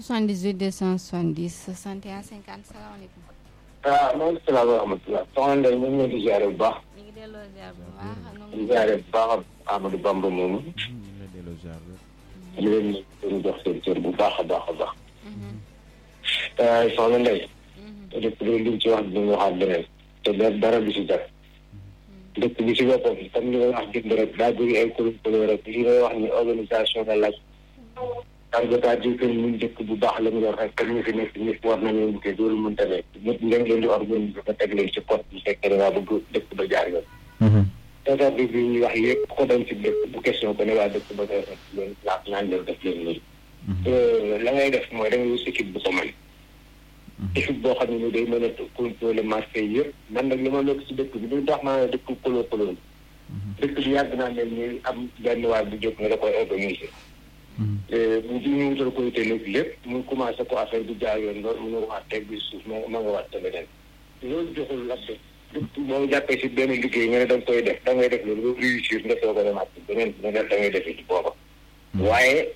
78 270 61 50 salaamaaleykum. ah maaleykum salaam wa rahmatulah. soxna Ndeye ñu ngi leen di ziare bu baax. ñu ngi delloo ziar bu baax. di ziare bu baax Amadou Bamba moomu. ñu ngi lay delloo ziar bi. ñu leen di jox seen cër bu baax a baax a baax. soxna Ndeye. dëkk bi liñ ci wax dinañ waxaat leneen. te dara du si def. dëkk bi si boppam comme li nga wax dëgg rek daa bëri ay kuréel kuréel rek li ngay wax ni organisation la laaj. parce que daa di que ñun dëkk bu baax la ñu yor rek comme ñu fi nekk ñëpp war nañoo liggéey loolu mënta nekk ñëpp ngeen leen di organiser ba teg leen ci code bu fekkee da ngaa bëgg dëkk ba jaar yoon. teetar bi bi ñuy wax yëpp ko dem ci dëkk bu question ko ne waa dëkk ba nga def leen laaj naan leen def leen nii. la ngay def mooy da ngay wut équipe bu ko mën. équipe boo xam ne ni day mën a contrôler marché yi yëpp man nag li ma nekk ci dëkk bi du tax maa ne dëkk koloo koloo dëkk bi yàgg naa mel ni am benn waay bu jóg nga da koy organiser. bu ñu wutal comité nag lépp mu commencé ko affaire bi jaar yoon loolu mu nga waat teg bi suuf ma ma nga waat te leneen loolu joxul laajte boo jàppee si benn liggéey nga ne da nga koy def da ngay def loolu ba réussir nga soog a demaat ci beneen bi nga da ngay defee ci booba waaye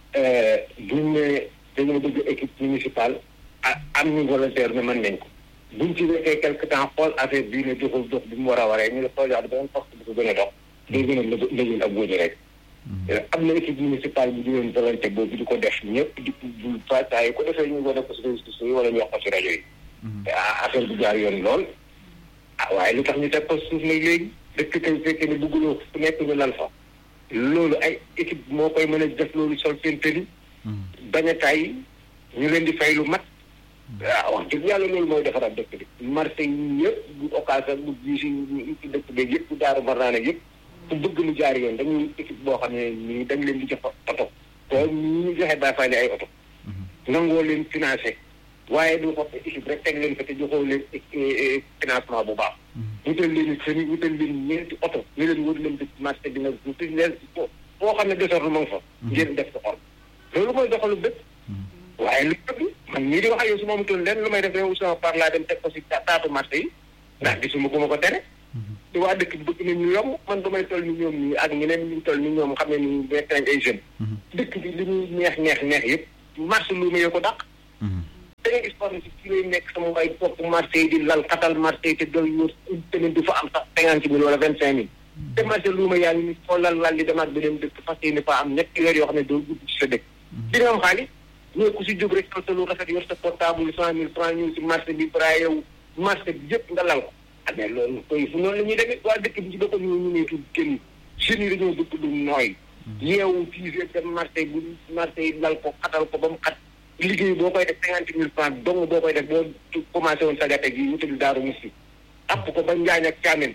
buñ ne dañoo bëgg équipe municipale am ñu volontaire ne mën nañ ko buñ ci defee quelque temps xool affaire bii ne doxul dox bi mu war a waree ñu ne projet bi beneen poste bi ko gën a dox day gën a lëjul ak góoñi rek am na équipe municipale bu jëloon volonté boobu di ko def ñëpp di bu fataay yi ko defee ñu ko def ko si réseaux sociaux yi wala ñu wax ko si rajo yi affaire bi jaar yoon lool ah waaye lu tax ñu teg ko suuf nag léegi dëkk tey fekkee ne bëgguloo fu nekk ñu lal fa loolu ay équipe moo koy mën a def loolu sol seen tëli bañ a tàyyi ñu leen di fay lu mat waaw wax dëgg yàlla loolu mooy defaraat dëkk bi marché yi yëpp bu occasion bu gis ci dëkk bi yëpp bu daaru marnaane yëpp ku bëgg mu jaar yoon dañuy équipe boo xam ne nii dañ leen di jox oto te ñu joxe baa fay ay oto nangoo leen financé waaye du ko équipe rek teg leen fa te joxoo leen financement bu baax wutal leen sëni wutal leen ñeenti oto ñu leen wër leen dëkk marché bi nag wuti leen foo xam ne désordre ma nga fa ngeen def ko xol loolu mooy doxalu dëkk waaye lu bëgg man ñii di wax ak yow su ma amutoon leen lu may def yow sama par laa dem teg ko si taatu marché yi ndax gisuma ko ma ko tere te waa dëkk bi bëgg nañ ñu yomb man damay toll ni ñoom ñii ak ñeneen ñu toll ni ñoom xam ne ni nekk nañ ay jeunes. dëkk bi li ñuy neex neex neex yëpp marché lu ma ko dàq. da ngay gis par exemple ci lay nekk sama waay topp marché yi di lal xatal marché yi te doy wër une semaine du fa am sax cinquante mille wala vingt cinq mille. te marché lu ma yaa ngi foo lal lal di demaat beneen dëkk fas yéene fa am ñetti weer yoo xam ne doo gudd ci sa dëkk. di nga am xaalis ñoo ku si jóg rek sa lu rafet yor sa portable cent mille franc ñëw si marché bi pra yow marché bi yëpp nga lal ko mais loolu koy fu noonu la ñuy demee waa dëkk bi ci boppam ñu ñu ne tudd kenn jeunes yi dañoo bëgg lu nooy yeewu fii dem marché bu marché yi lal ko xatal ko ba mu xat liggéey boo koy def cinquante mille franc dong boo koy def boo commencé woon sagate gi wutali daaru musi app ko ba njaañ ak caamen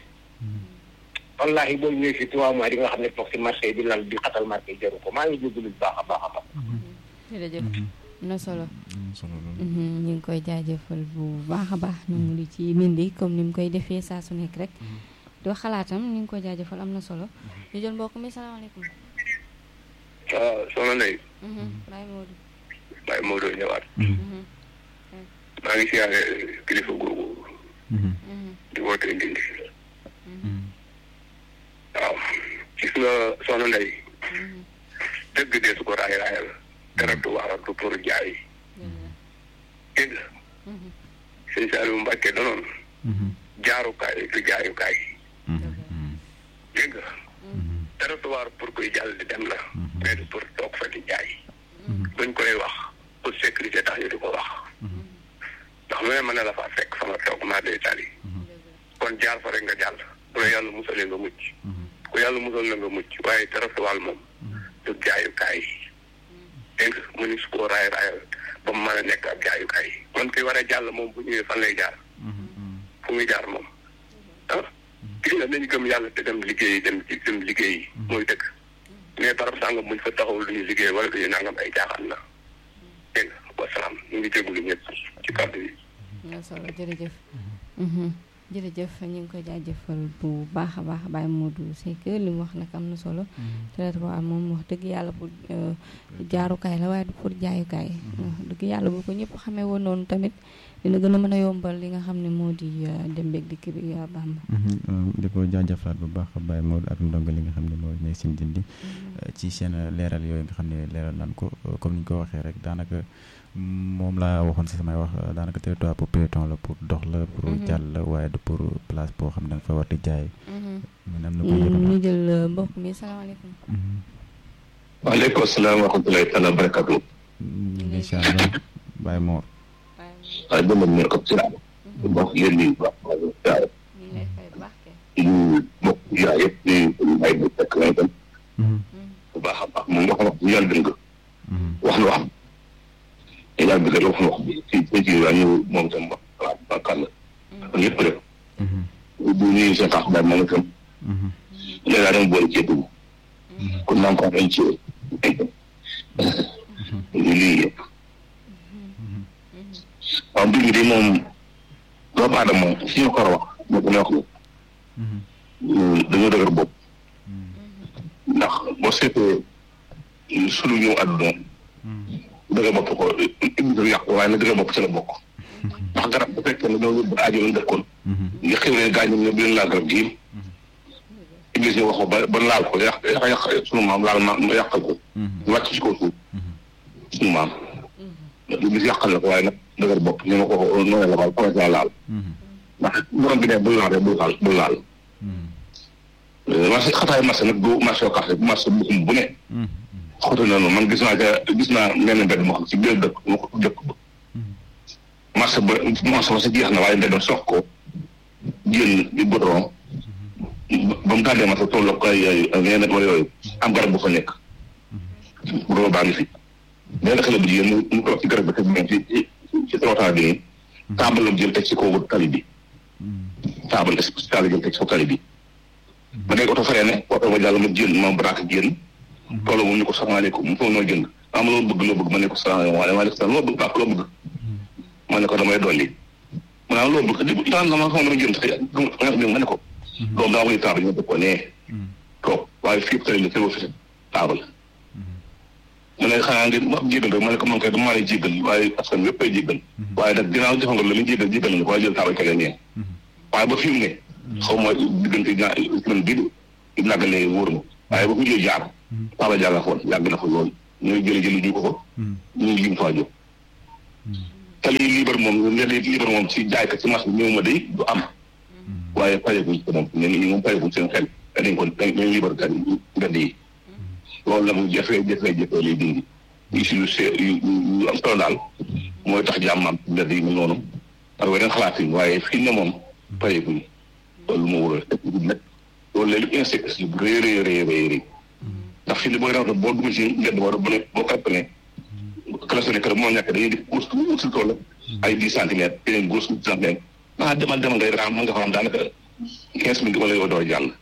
wallahi boo ñëwee fii trois mois di nga xam ne toog si marché yi di lal di xatal marché yi jaru ko maa ngi jégalu bu baax a baax a baax jërëjëf am na solo solo ñu ngi koy jaajëfal bu baax a baax ñu ngi lu ci mindi comme ni mu koy defee saa su nekk rek di wax xalaatam ñu ngi koy jaajëfal am na solo ñu jël mbokk mi salaamaaleykum waaw soxna Ndeye Baye Modou Baye Modou ñëwaat maa ngi siyaare kilifa googu di woote ndindi waaw gis nga soxna Ndeye dëgg dee su ko raay raayal teratu waaral du pour jaay dégg nga sëñ Saliou Mbacke danoon jaarukaay du jaayukaay dégg nga territoire pour kuy jàll di dem la mais du pour toog fa di jaay buñ koy wax pour sécurité tax ñu di ko wax ndax lu ne mën na la faa fekk sama toog maa day tali kon jaar fa rek nga jàll bu la yàlla musalee nga mucc ku yàlla musal na nga mucc waaye territoire moom du jaayukaay dégg nga mu ni su ko raay raayal ba mu mën a nekk ab jaayukaay kon ki war a jàll moom bu ñëwee fan lay jaar fu muy jaar moom ah gis nga nañu gëm yàlla te dem liggéey dem ci dem liggéey mooy dëgg mais barab sàngam buñ fa taxawul lu ñu liggéey wala du ñu nangam ay jaaxaan la dégg nga wasalaam ñu ngi jégalu ñëpp ci kàddu yi. na solo jërëjëf jërëjëf ñu ngi koy jaajëfal bu baax a baax Baye Modou Seck li mu wax nag am na solo traitement moom wax dëgg yàlla pour jaarukaay la waaye du pour jaayukaay dëgg yàlla bu ko ñëpp xamee woon noonu tamit dina gën a mën a yombal li nga xam ne moo di dem beeg dikk bi yaa Bamba di ko jaajëfalaat bu baax Baye Modou ak ndongo li nga xam ne moo nekk seen dindi ci seen leeral yooyu nga xam ne leeral nan ko comme ni ñu ko waxee rek daanaka moom laa waxoon si samay wax daanaka territoire pour piéton la pour dox la pour jàll la waaye du pour place boo xam ne da nga fa war di jaay mun am na ko ñu jël mbokk mi salaamaaleykum waaleykum salaam wa rahmatulahi taala wa barakatu ñu ngi si àll Baye Mor waaye dama ne ko si laaj mbokk yéen ñi baax waaw ñu mbokk yaa yëpp di ay bu fekk lay dem bu baax a baax moom wax wax bu yàlla dëng wax na wax te yàlla dëgg wax na wax bi ci ci ci waa ñu moom tam wax waaw bakkan la kon yëpp rek bu ñuy seen tax daal moom itam léegi daal dama boole ceeb bi kon naa ko dañ ci lii yëpp waaw mbir mi de moom doomu aadama moom fi ñu ko war a wax moo ko ne wax ni dañoo dëgër bopp ndax boo seetee sunu ñëw àdduna dëgër bopp ko indi dal yàqu waaye nag dëgër bopp ci la bokk ndax garab bu fekkee ne ñoo yóbbu aajo lañ dëkkoon nga xew leen gaañum ne bu leen laal garab gii iblis ñu wax ko ba ba laal ko yàq yàq yàq sunu maam laal ma yàqal ko wàcc ci kaw suuf sunu maam iblis yàqal la ko waaye nag dëgër bopp ñu ma ko noonu la baal commencé la laal ndax borom bi ne bul laal rek bul laal bul laal marché xataay marché nag du marché occasion bu marché buxum bu ne xoto na noonu man gis naa ca gis naa menn mbedd moo xam ci biir dëkk moo ko dëkk ba marché ba marché ba sa jeex na waaye mbedd sox ko jël di goudron ba mu tàddee marché tolloo ko ay ay yeneen wala yooyu am garab bu fa nekk goudron baa ngi fi benn xale bu jigéen mu mu toog ci garab bi teg ci ci ci trottoir bi nii taabal la jël teg ci kaw tali bi taabal spécial jël teg ci kaw tali bi ba nekk oto faree ne oto ma jàll ma jël ma braque génn toolu moom ni ko salaamaaleykum mu foog noo jënd ah ma loo bëgg loo bëgg ma ne ko salaamaaleykum salaam loo bëgg baax loo bëgg ma ne ko damay dolli ma naan loo bëgg di daan dama xam dama jënd xëy ma ne ko doom daa koy taabal ñu dëkk ko nee toog waaye fii tali la teewoo fi taabal mu ne xanaa ngeen ma jéggal rek ma ne ko man kay dama lay jéggal waaye askan wépp ay jéggal waaye nag dinaa jox nga la muy jéggal jéggal nañu ko waaye jël taabal kege ñee waaye ba fi mu ne xaw ma diggante ñaar semaine bii di naggalee wóor ma waaye ba fi jël jaar taabal jaar la foon yàgg na fa loolu ñooy jële jëli ñu ko ko ñu lim faa jóg tali liibar moom ne liibar moom ci jaaykat ci marché bi ñëw ma day du am waaye payeguñ ko moom ñen ñi moom payeguñ seen xel dañ ko dañ liibar gan mbedd yi loolu nag jafe jafe jafe lay dindi yu si lu see yu am solo daal mooy tax jàmmam mbedd yi mu noonu ak weneen xalaat yi waaye fii ne moom payeguñ loolu moo wóor a nag loolu léegi insecte yi bu rëy rëy rëy rëy rëy ndax fii ni booy rawata boo dugg ci mbedd boo bu ne boo calculé klaxonné kër moo ñàkk dañuy def course tuuti si tool ay dix centimètres yeneen course dix centimètres ah demal demal ngay raam nga xam daanaka quinze minutes wala yow door jàll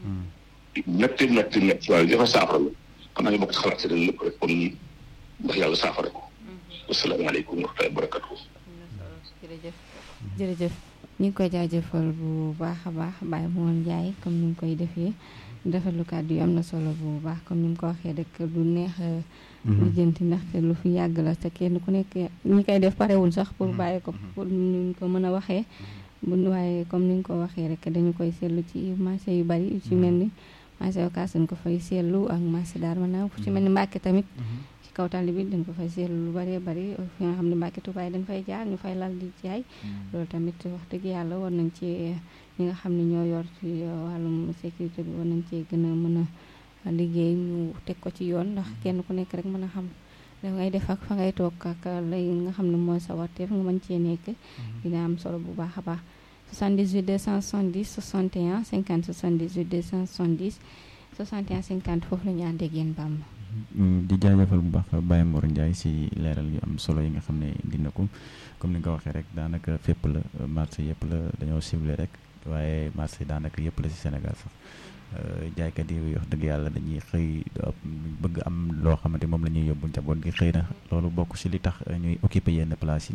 métti métti métti waaye jafe saafara la xam naa ñu bokk ci xalaat si dañ lépp rek kon ndax yàlla saafara ko asalaamaaleykum wa rahmatulah barakatu jërëjëf jërëjëf ñu ngi koy jaajëfal bu baax a baax Baye Mor Ndiaye comme ni mu koy defee rafetlu kàddu yi am na solo bu baax comme ni mu ko waxee rek lu neex lijjanti ndaxte lu fi yàgg la te kenn ku nekk ñi koy def parewul sax pour bàyyi ko pour ñu ko mën a waxee bu waaye comme ni nga ko waxee rek dañu koy seetlu ci marché yu bari yu ci mel ni marché Ocass dañ ko fay seetlu ak marché Darou Manane fu ci mel ni Mbàkke tamit ci kaw tali bi dañ ko fay seetlu lu bëree bëri fi nga xam ne Mbàkke Tubaay dañ fay jaar ñu fay lal di jaay loolu tamit wax dëgg yàlla war nañ ci ñi nga xam ne ñoo yor ci wàllum sécurité bi war nañ cee gën a mën a liggéey ñu teg ko ci yoon ndax kenn ku nekk rek mën a xam da ngay def ak fa ngay toog ak lay nga xam ne mooy sa warteef nga mën cee nekk dina am solo bu baax a baax 78 270 61 50 78 270 61 50 foofu la ñu ànd ak yéen Bamba di jaajëfal bu baax Baye Mor Ndiaye si leeral yu am solo yi nga xam ne dina ko comme ni nga ko waxee rek daanaka fépp la marché yëpp la dañoo ciblé rek waaye marché daanaka yëpp la si Sénégal sax jaaykat yi wax dëgg yàlla dañuy xëy bëgg am loo xamante moom la ñuy yóbbu njaboot gi xëy na loolu bokk si li tax ñuy occupé yenn place yi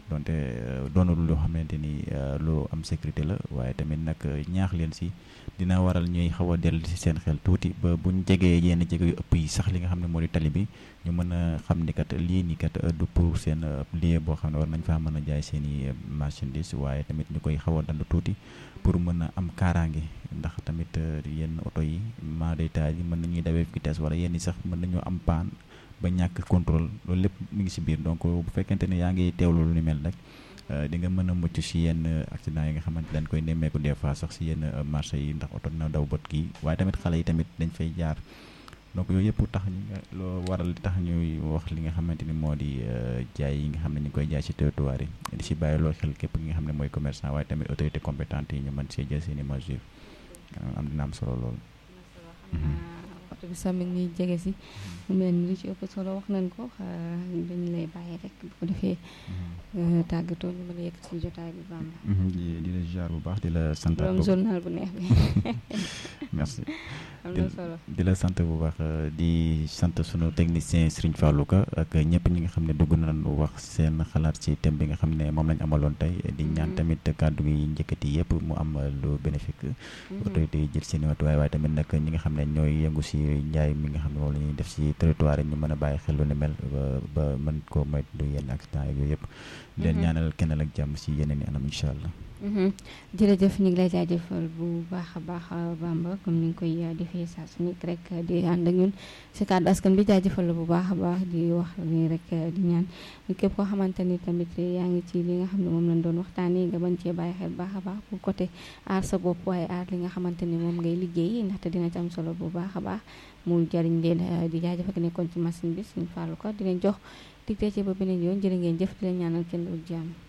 donte doonul loo xamante ni lu am sécurité la waaye tamit nag ñaax leen si dina waral ñuy xaw a dellu si seen xel tuuti ba buñ jegee yenn jege yu ëpp yi sax li nga xam ne moo di tali bi ñu mën a xam ni kat lii nii kat du pour seen lieu boo xam ne war nañ faa mën a jaay seen i marchandise waaye tamit ñu koy xaw a dand tuuti pour mën a am kaaraange ndax tamit yenn oto yi maa day taal yi mën nañuy dawee vitesse wala yenn yi sax mën nañoo am paan ba ñàkk contrôle loolu lépp mu ngi si biir donc bu fekkente ne yaa ngi teewlu lu ni mel rek di nga mën a mucc si yenn accident yi nga xamante dañ koy nemmeeku des fois sax si yenn marché yi ndax oto dina daw bët kii waaye tamit xale yi tamit dañ fay jaar donc yooyu yëpp tax ñu nga loo waral tax ñuy wax li nga xamante ni moo di jaay yi nga xam ne ñu ngi koy jaay si territoire yi di si bàyyi loo xel képp ki nga xam ne mooy commerçant waaye tamit autorité compétente yi ñu mën see jël seen i mesures am dina am solo loolu. oto bi sax mi ngi jege si mu mel ni li ci ëpp solo wax nañ ko dañu lay bàyyi rek bu ko defee tàggatoo ñu mën a yëkk si jotaay bi Bamba di di la ziar bu baax di la sant borom journal bu neex bi merci am na solo di la sant bu baax di sant sunu technicien Serigne Fallou Ka ak ñëpp ñi nga xam ne dugg nañu wax seen xalaat ci thème bi nga xam ne moom lañ amaloon tey di ñaan tamit kàddu gi njëkkati yëpp mu am lu bénéfique autorité yi jël seen i matuwaay waaye tamit nag ñi nga xam ne ñooy yëngu si njaay mi nga xam ne moom la ñuy def si territoire yi ñu mën a bàyyi xel lu ni mel ba ba mën koo moytu yenn accident yooyu yëpp leen ñaanal kennal ak jàmm si yeneen i anam incha allah jërëjëf ñu ngi lay jaajëfal bu baax a baax Bamba comme ni nga koy defee saa su nekk rek di ànd ak ñun si kàddu askan bi jaajëfal la bu baax a baax di wax ni rek di ñaan képp koo xamante ni tamit yaa ngi ci li nga xam ne moom lañ doon waxtaanee nga bañ cee bàyyi xel baax a baax pour côté aar sa bopp waaye aar li nga xamante ni moom ngay liggéey ndaxte dina ci am solo bu baax a baax mu jariñ leen di jaajëfal ki nekkoon ci machine bi suñu fàllu ko di leen jox dig ci ba beneen yoon jërë ngeen jëf di leen ñaanal kenn lu jàmm